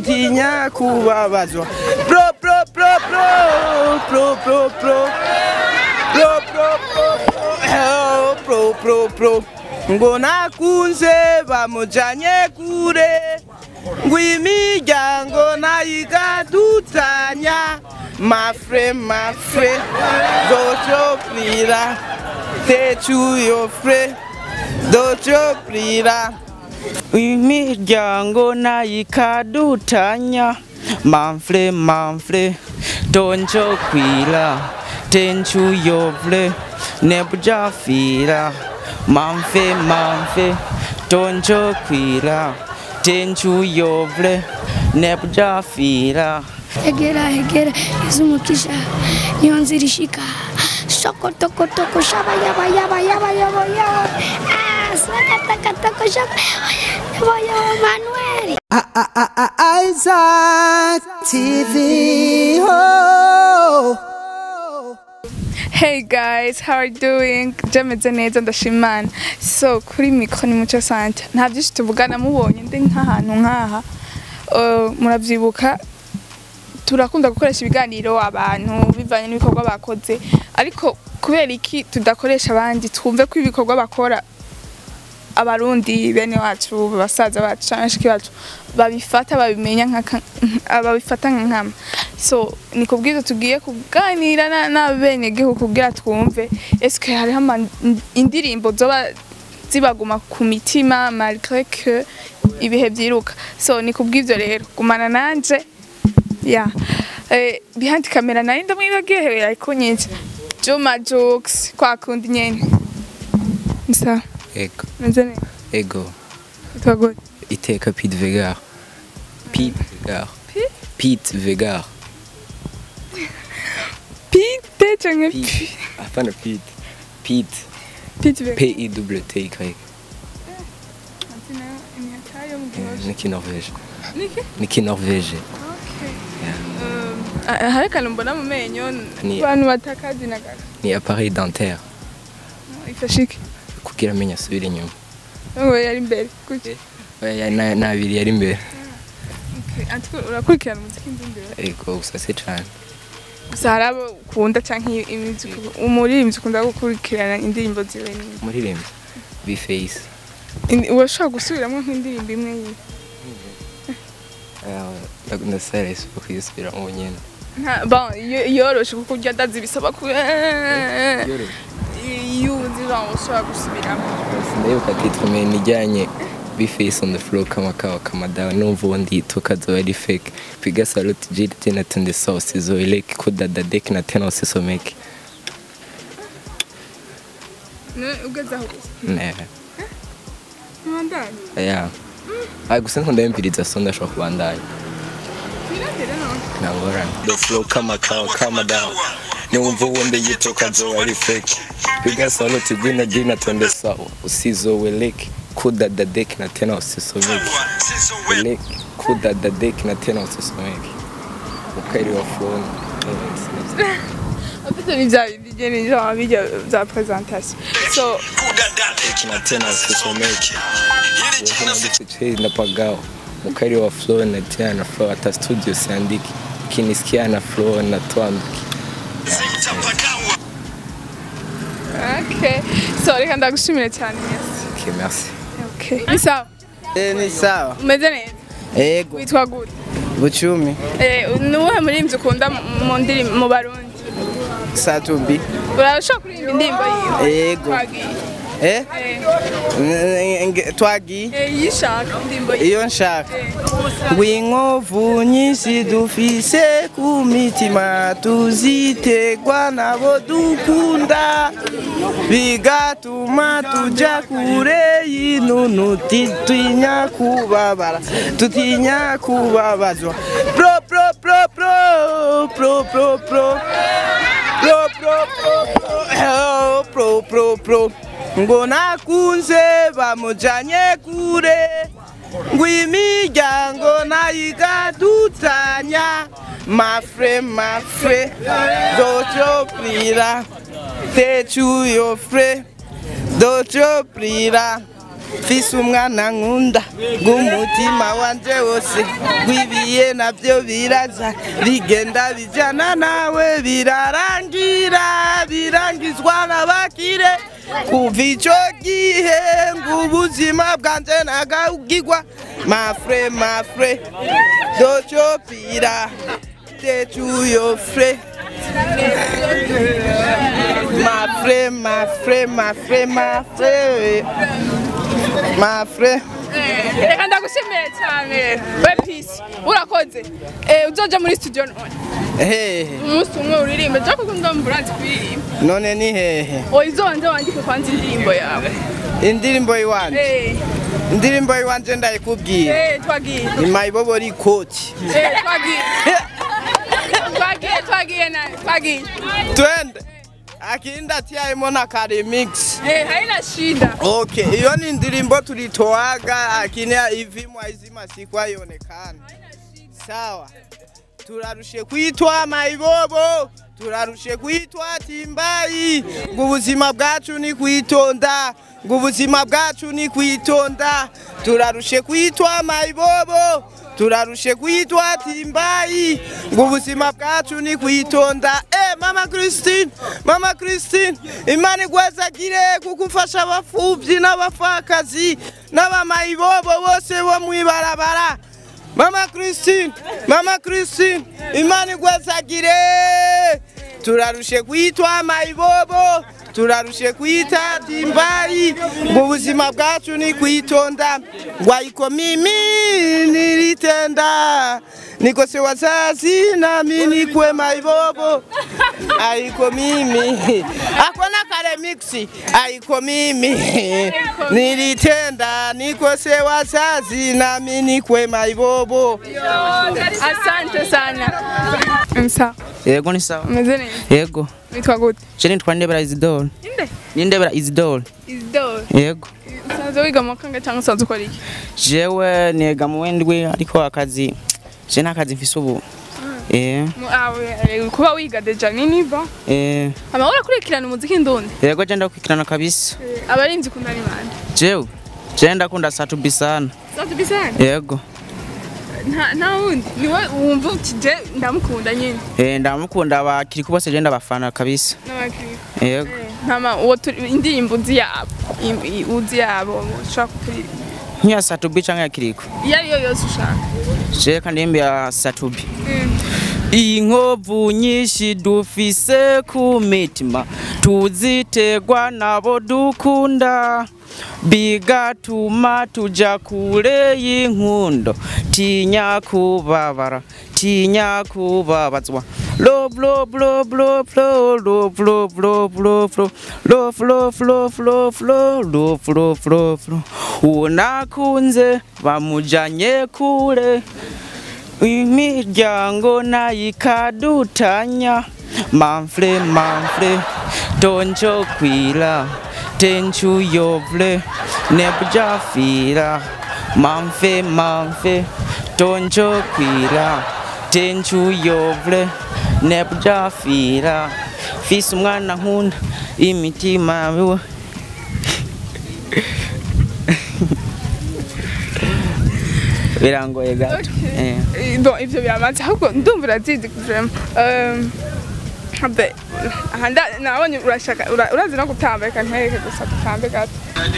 tinya kubabazwa pro pro pro pro pro pro pro pro pro pro pro pro pro ngo nakunze bamujanye kure ngo imiryango nayigadutanya mafre mafre docoprira techuyofre docoprira imiryango nayikadutanya manfre manfre doncokwila tenchuyovle nebujafira manfe manfe doncokwila tenchuyovle nebujafira Egera egera izumukisha niyo nzira ishika shokotokotoko shaba yaba yaba yaba yaba yaba ah sakatakatako shaba yaba yaba Manuel Isaac TV. Oh. Hey guys, how are you doing? Jameze neza ndashimana. So kuri mikro ni muco sante. Nta byinshi tuvugana mubonye ndi nk'ahantu nk'aha. Uh, muravyibuka turakunda gukoresha ibiganiro abantu bivanye n'ibikorwa bakoze ariko kubera iki tudakoresha abandi twumve ko ibikorwa bakora abarundi bene wacu basaza bacu cyangwa bashiki bacu babifata babimenya nka babifata nka nkama so ni kubwizo tugiye kuganira na- n'abene gihugu kugira twumve eske hariho ama- indirimbo zoba zibaguma ku mitima malgré que ibihe byiruka so ni kubw'ivyo rero gumana nanje ya eh, behind camera nari ndamwibagiye ariko nyinshi Juma Jokes kwa kundi nyene Msa Ego, meze neza ego, twagore iteka Pete Vegar. Pete Vegar. Pete Vegar. Pite canke Pete. pi Hapana Pete. Pete. Pite Vega P-I-W-T-Y. imihatayo mugihosha Niki Norvège. Niki? Niki Norvège. hari akantu mbona mu menyo Ni- abantu batakazi na gato Ni appareil dentaire. ifashe iki Kugira amenye asubire inyuma. ngo yari imbere kuki Oya, na- Nabiri yari imbere. Okay, antuko urakurikirana umuziki ndi imbere Ego, gusa se cane. gusa hari abo ukunda canke imiziki umuririmbyi ukunda gukurikirana indirimbo ziwe ni Umuririmbyi. B-Face. Indi- urashobora gusubiramwo nk'indirimbo imwe yiwe Aya, Ndasara isuku kuyisubiramo nyene. Nta- bon iyo- yoroshe kuko urya ndazi bisaba ku Yoroshe. iyo uzi genre ushobora gusubiramo Ndayibuka titre mais nijyanye B-Face on the floor kama kawa kama dawa numva ubundi yituka zoba ari fake piga salute jiri tena tunde sauce zoeleke kudada dek na tena usisomeke Ne- ugeze aho gusa ne ntibandanye ya ah gusa nkunda yumviriza so ndashobora kubandanya biragere none nangorana the flow kama kawa kama dawa niwumva ubundi yituka zoba ari fake piga salute jiri jiri na tunde sawa usizoeleke kudada dek na tena usisomeke eleke kudada dek na tena usisomeke ukairi wa phone afite ni bya bindi nyene genre bijya bya presentation so na tena usisomeke Yohana napagawa mukari wa flow na tena na flow hata studio siandiki kinisikia na flow na twandiki okay so reka ndagushimire cyane merci okay merci okay ni sawa Eh, ni sawa umeze neza ego witwa gute bucumi eh ni uwuhe muririmbyi ukunda mu ndirimbo mu barundi satubi urashobora kuririmba indirimbo yiwe ego twagiye eh eh Nge- twagiye eh, yishaka indirimbo yiwe iyo nshaka ngw'inkovu nyinshi dufise ku mitima tuzitegwa nabo dukunda bigatuma tuja kure y'inunu tutinya kubabara tutinya kubabazwa pro pro pro pro pro pro pro pro pro pro pro pro pro ngo nakunze bamujanye kure ngo imiryango nayigadutanya mafre mafre docoprira techuyofre docoprira mfise umwana nkunda bw'umutima wanje wose gwibiye navyo biraza bigenda bijana nawe birarangira birangizwa n'abakire kuva ico gihe ngo ubuzima bwanje nagabwirwa mafre mafre docopira tetuyo fre mafre mafre mafre mafre mafre reka ndagushimiye cyane we pisi urakoze Eh, uzoja muri studio none hehe umunsi umwe uririmbe jo kuko ndumva urazi kuririmba none ni hehe oya izonze wandike kwanza indirimbo yawe indirimbo iwanje Eh, indirimbo iwanje ndayikubwira eh, twagiye ni mayibobori koti Eh, twagiye twagiye twagiye na twagiye twende akinda tiaimo na karemix Eh, haina shida okay iyo ni indirimbo tulitoaga akini ivimwa hizi masiku haionekani sawa turarushe kwitwa mayibobo turarushe kwitwa timbayi ngo ubuzima bwacu ni kwitonda ngo ubuzima bwacu ni kwitonda turarushe kwitwa mayibobo turarushe kwitwa timbayi ngo ubuzima bwacu ni kwitonda eh mama Christine mama Christine imana igwazagire kugufasha abafuvyi n'abafakazi n'abamayibobo bose bo mwibarabara Mama Christine, Mama Christine, imana igwazagire. Turarushe kwitwa mayibobo, turarushe kwita timbayi, ngo ubuzima bwacu ni kwitonda. Ngwaiko mimi nilitenda, nikose wazazi nami nikwe mayibobo. Aiko mimi, akona kare mixi, aiko mimi nilitenda, nikose wazazi nami nikwe mayibobo. asante sana msa yego ni sawa umeze neza yego witwa gute je nitwa ndebera isidore inde nindebera isidore isdor yego usanzwe wiga mu kanga cyangwa usanzwe ukora iki jewe niga mu wendwi ariko akazi je nta kazi mfise ubu eh Mu- awe, eh, kuba wiga deja ni nivo eh ama urakurikirana umuziki ndundi yego je ndakwikirana kabisa abarinzi ukunda ni bande jewe je ndakunda satubi sana Satu bisana yego nta nta wundi niwe wumva uti je ndamukunda nyine eh ndamukunda abakiri bose je ndabafana kabisa n'abakiriko yego ntama uwo turi- indirimbo uzi yabo im- i- uzi yabo ushaka kuririmba nk'iya satubi canke ya kiriko iyo ariyo yose ushaka je kandi imbi ya satubi inkovu nyinshi dufise ku mitima tuzitegwa nabo dukunda bigatuma tuja kure y'inkundo tinya kubabara tinya kubabazwa love love love love love love love love love love love love love love love love love love unakunze bamujanye kure imiryango nayo ikadutanya manfre manfre tonjo kwira tenchu yovle nebjafira manfe manfe tonjo kwira tenchu yovle nebjafira fise umwana nkunda imitima yawe birangoye gato eh. Eh, bon ivyo biramanze ahubwo ndumva urazizi vraiment Um, habe aha nda- nabonye urashaka ura- urazi no gutamba reka ntwereke gusa dutambe gato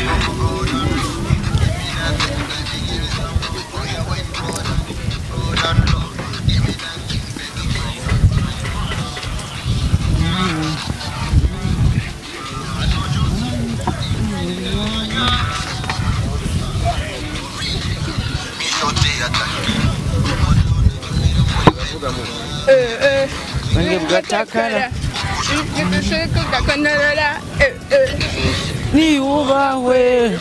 Eh, eh. Bwange bwatakara Udusheko gakonorora eh, eh. niyubahwe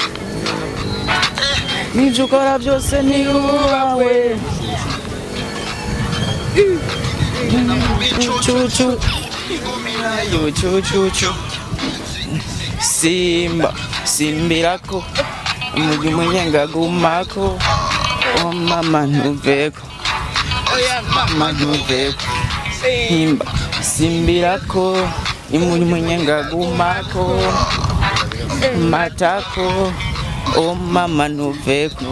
n'ibyo ukora byose niyubahwe cucu cucu simba simbirako umujyi umunyengagumako oh mama ntuveko oya mama mama ntuveko himba simbirako imuri munyengagumako matako oh mama ntuveko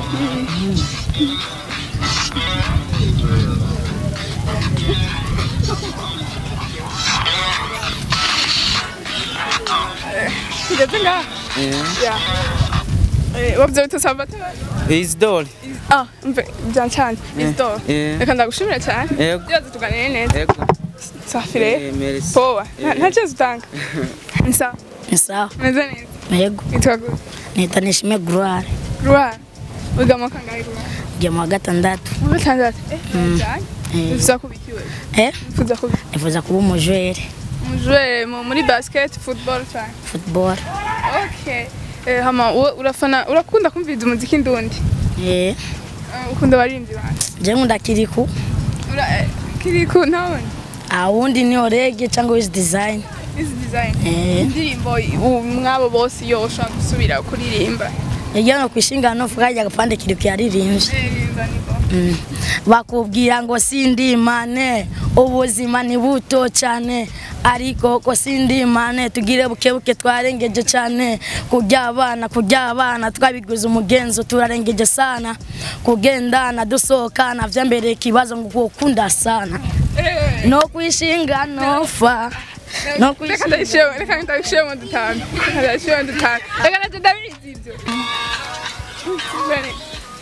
ngeze ngaha ya Eh, wabyo bita Salvatore isidore ah mve byancanye Isidore eh. reka ndagushimira cyane Yego. byaze tuganire neza ego safire Eh, merci. powa Eh. nta cyezo utanga ni sawa ni sawa meze neza yego witwa gute nita nishime gloire ruhara wiga mu kangahe ruhara ngiye mu wa gatandatu mu gatandatu eh cyane Eh. wifuza kubikiwe eh wifuza kubi nifuza kuba umujwere umujwere mu- muri basket football cyane football okay eh hama wowe urafana urakunda kumviriza umuziki ndundi eh Eh, ukunda abaririmbyi banje je nkunda kiriku ura eh, kiriku ntabone awundi ni orege cyangwa wiz design izi design eh indirimbo u- mwabo bose iyo ushaka gusubira kuririmba yagiye no kwishinga no fuka ya gapande kiriku yaririmbye Ririmba niko. Mm. bakubwira ngo sindimane ubuzima ni buto cyane ariko ko sindimane tugire bukebuke twarengeje cyane kurya abana kurya abana twabiguze umugenzo turarengeje sana kugendana dusohokana vyambereye ikibazo ngo gukunda sana Eh, no kwishinga nofa no reka kwishinga ndayishiremo reka ndayishiremo dutanu reka ndayishiremo dutanu reka nacyo ndabizi ibyo Bene.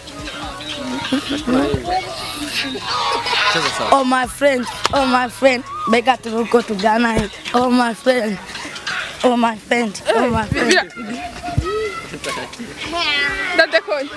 Oh my friend, oh my friend, bega turuko tugana hii. Oh my friend, oh my friend, oh my friend. Bira- ndadekonye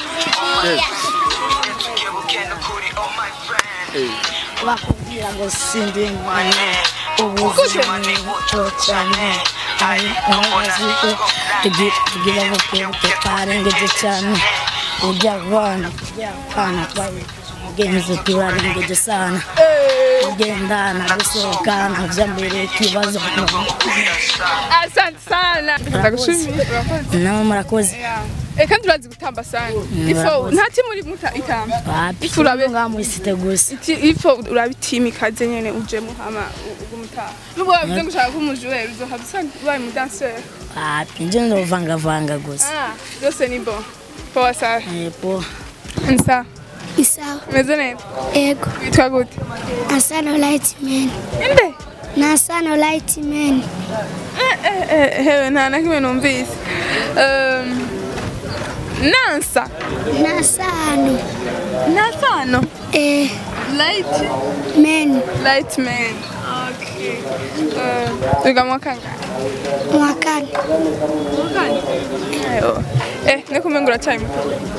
bakubwira ngo sindi mane ubuzima ni buto cyane ari umubazi ko tugira bukebuke twarengeje cyane kurya abana kurya abana twabigenze turarengeje sana kugendana gusohokana vyambere ikibazo asante sana ndagushimira urakoze nawe murakoze Eh, kandi urazi gutamba sana ifo Murakoze. nta timu uri muta itamba wapi Ifu urabe- ngaha muisite gusa Iti- ifo urabitimi ikaze nyene ujemo hama ugumutaha nubwo wavuze ngo ushaka kuba umujuweri uzohava usanga ubaye umudanseri wapi nje ndovangavanga gusa ah byose ni bon powa sawa epo nsa ni sawa meze neza ego witwa gute nasano light man inde nasano light man Eh, eh, eh, hewe nta na kimwe numvise Um, nansa nasano nasano eh light man light man okay uh, wiga mu kangahe mwakani Mwakani? Ayo. eh nikumenga uracyari muto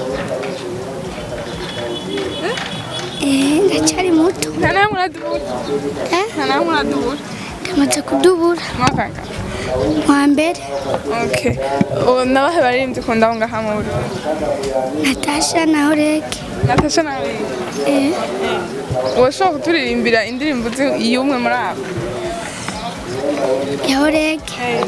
eh ndacyari muto nta namwe uradubura eh nta namwe uradubura ndamaze kudubura mwakanga wa mbere okay ubu nabahe baririmbyi ukunda aho ngaha mu Burundi natasha na orege natasha nawe eh urashobora kuturirimbira indirimbo zi- y'umwe muri abo ya orege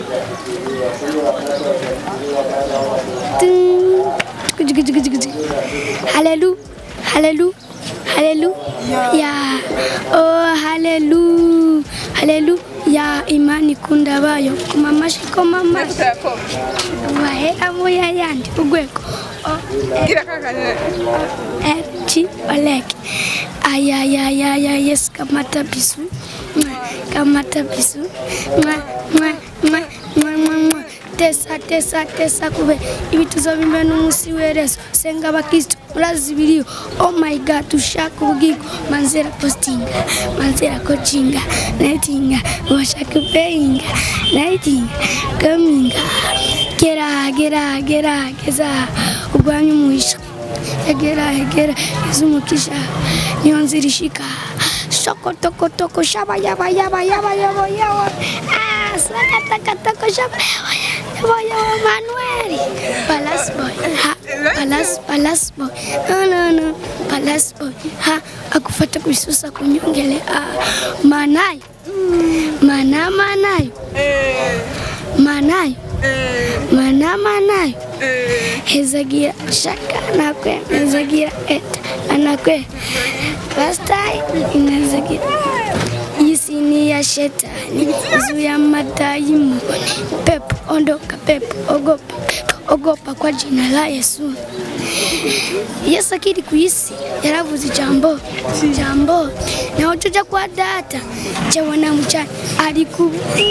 Hallelu, hallelu, hallelu, ya, oh hallelu, hallelu, ya imani kunda bayo kumamashi komamashi Nefuse Yakobo wahera moya yandi ugweko gira kakanye eti oleke ayayayaya yesu kamata bisu Mwa, kamata bisu Mwa, mwa, mwa, mwa, mwa, mwa. tesa tesa tesa kube ibituzo bimwe n'umunsi w'ereso senga abakristo murazi biriyo oh my god ushaka ubugingo manzera postinga manzera kocinga netinga washaka peyinga netinga kaminga gera gera gera geza urwanya umuhisha egera egera geza umukisha niyo nzira ishika shokotokotoko shaba yaba yaba yaba yaba yaba ah sakatakatako shaba yaba yaba yaba manueli palas boy ha palas palas boy no no no palas boy ha akufata kuisusa kunyongele ah manayo mana manayo manayo mana manayo hezagira shaka nakwe hezagira eta anakwe pastai inazagira Hisi ni ya shetani, zuia madayimoni. Pepo ondoka, pepo ogopa, pepo ogopa kwa jina la Yesu. Yesu akiri ku isi yaravuze ijambo ijambo naho tuja kwa data jewe na mucane ari ku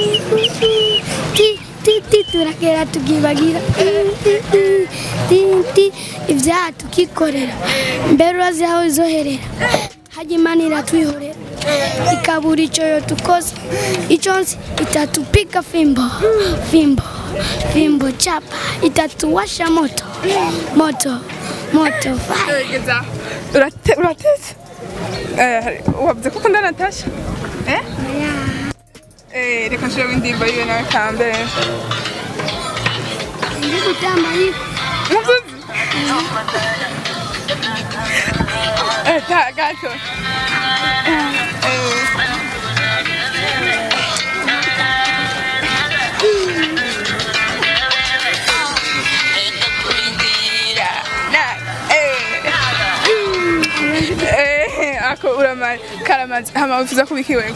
ti ti ti turakera tukibagira ti ti ibyaha tukikorera mbere urazi aho izoherera hajya imana iratwihorera ikabura icyo yo tukoze icyo nzi itatupika fimbo fimbo fimbo chapa itatuwasha moto moto moto fire gerageza urate- uratetse Eh, wavuze ko ukunda natasha Eh? Eh, reka nshiremo indirimbo yiwe nawe kambere ndi gutamba ariko muvuzi Eh, ta- gato Eh. Na- eh. Eh, ako uramaze karamaze hama wifuza kuba iki wewe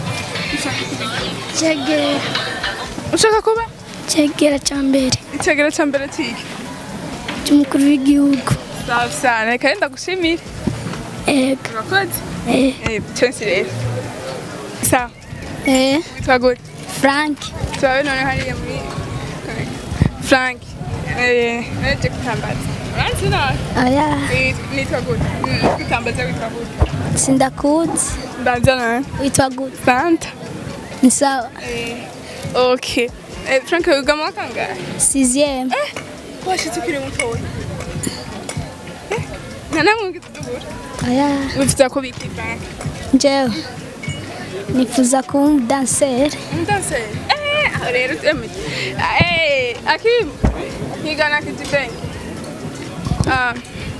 cegera ushaka kuba cegera cya mbere icyegera cya mbere kiki cy'umukuru w'igihugu safi sana reka renda gushimira ego urakoze eh eh cyose rero sawa eh witwa gute frank turabe none hariya muri frank eh naje gutambaza uranzi nawe oya Eh, nitwa gute Mm, gutambaza witwa gute sindakuzi mbanza nawe witwa gute santa ni sawa eh okay eh frank wiga mu wa kangahe sixième washitse ukiri mutoya Eh, nta namwe wigitugura oya wifuza ko biki frank njyewe nifuza kuba umudanseri Entonces, eh, aho rero emeye. Eh, aquí higana kijibengi. Ah.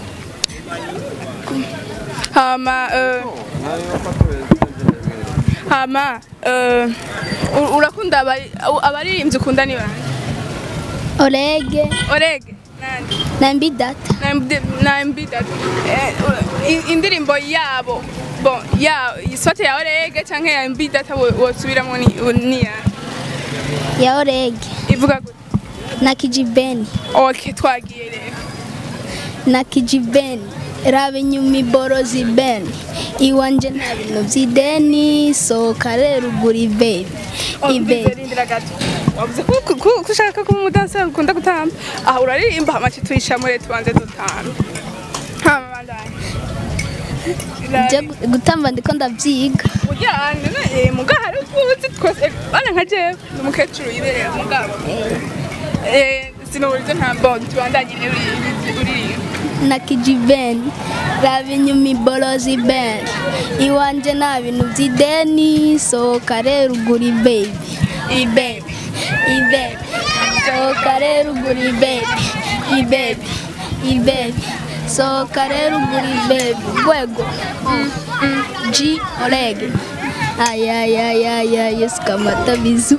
Hama eh Hama eh u- urakunda abari abaririmbyi ukunda ni bande? orege Orege nande na mbidata na MD na MB that eh i- indirimbo yabo bon ya isote ya Orege canke ya MB that wosubiramo ni ni ya ya orege ivuga gute na kijibeni Okay, twagiye rero. na kijibeni raba inyuma iborozi beni iwanje nta bintu by'ideni sohoka rero ugura ibeni ibeni Rindira gato. Wavuze ko ko- ko ko ushaka kuba umudanseri ukunda gutamba. Aha uraririmba amace tuyishamure tubanze dutamba. Hama bandanye. Nje gu- gutamba ndiko ndabyiga Burya none eh mugahari utwuzi twose bana nka jewe ni umukecuru yibereye mugabo. Eh sinuburize ntambo tubandanye rero uririmba. na kijibeni raba inyuma iborozi beni iwanje nta bintu by'ideni sohoka rero ugura ibebi ibebi ibebi sohoka rero ugura ibebi ibebi ibebi sohoka rero ugura ibebi rwego Mm, mm, G orege ayayayaya yesu kamata bizu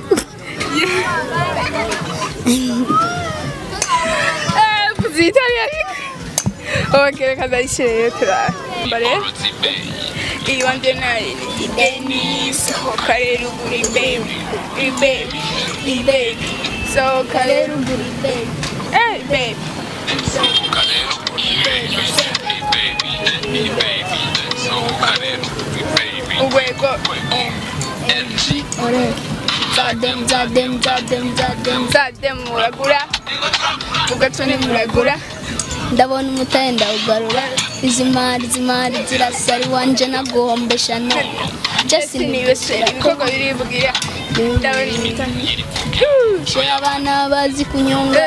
Eh kuzitari ariko. Okay, reka ndayishyire rero turara. Mbare. Iwanje nayo ni ideni sohoka rero ugura ibebi ibebi ibebi sohoka rero ugura ibebi eh baby urwego orege zadem zadem zadem zadem nzajya muragura ugatoni muragura ndabona umutahe ndawugarura izi mari izi mari zirasara iwanje naguhombesha no jesi sinibesera ibikorwa birivugira ndabona imitani shira abana bazi kunyonga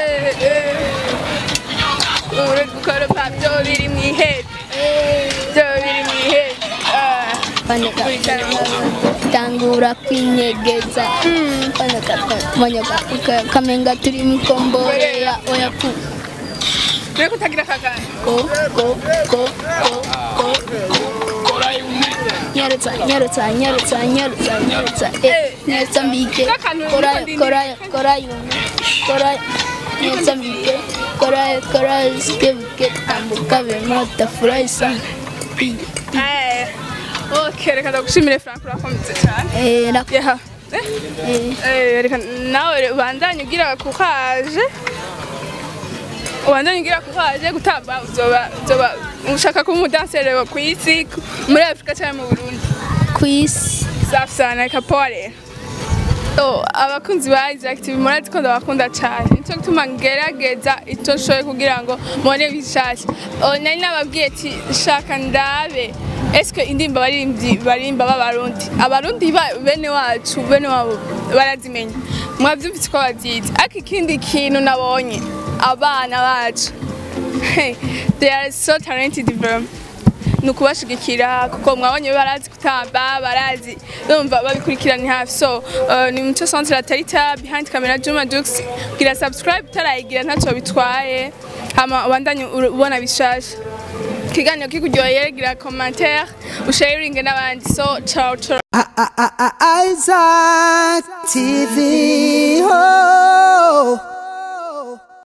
uri gukoropa byo biri mu ihete byo biri mu ihete Ah, Baneka tangura kwinyegeza Baneka baneka kamenga turi mikomboreya oya ku mbega utagira akagana ko ko ko ko ko nyarutsa nyarutsa nyarutsa nyarutsa nyarutsa eh nyarutsa mbike kora kora kora yume kora nyarutsa mbike kora kora skebuke tambuka vema tafurahi sana Eh, okay reka ndagushimire frank urakometse cyane eh rak yaha eh Eh, reka nawe ubandanye ugira kukaje ubandanye ugira ko haje gutamba uzoba uzoba ushaka kuba umudansere ku isi muri afurika cyangwa mu burundi ku isi safi sana reka pole So, abakunzi ba Isaac TV murazi ko ndabakunda cyane nicyo gituma ngerageza icyo nshoboye kugira ngo mubone bishasha Oh, nari nababwiye ati shaka ndabe eske indirimbo baririmbyi barimba b'abarundi abarundi ba- bene wacu bene wabo barazimenya mwavyumvise ko bazizi ariko ikindi kintu nabonye abana bacu hey, they are so talented bro ni ukubashigikira kuko mwabonye barazi gutamba barazi bumva babikurikirana hafi so uh, ni muco centre tarita behind camera Juma Jux gira subscribe utarayigira ntacyo bitwaye hama ubandanye ur- ubona bishasha ikiganiro kikuryoheye gira commentaire usharinge n'abandi so ciao ciao Isaac TV. Oh.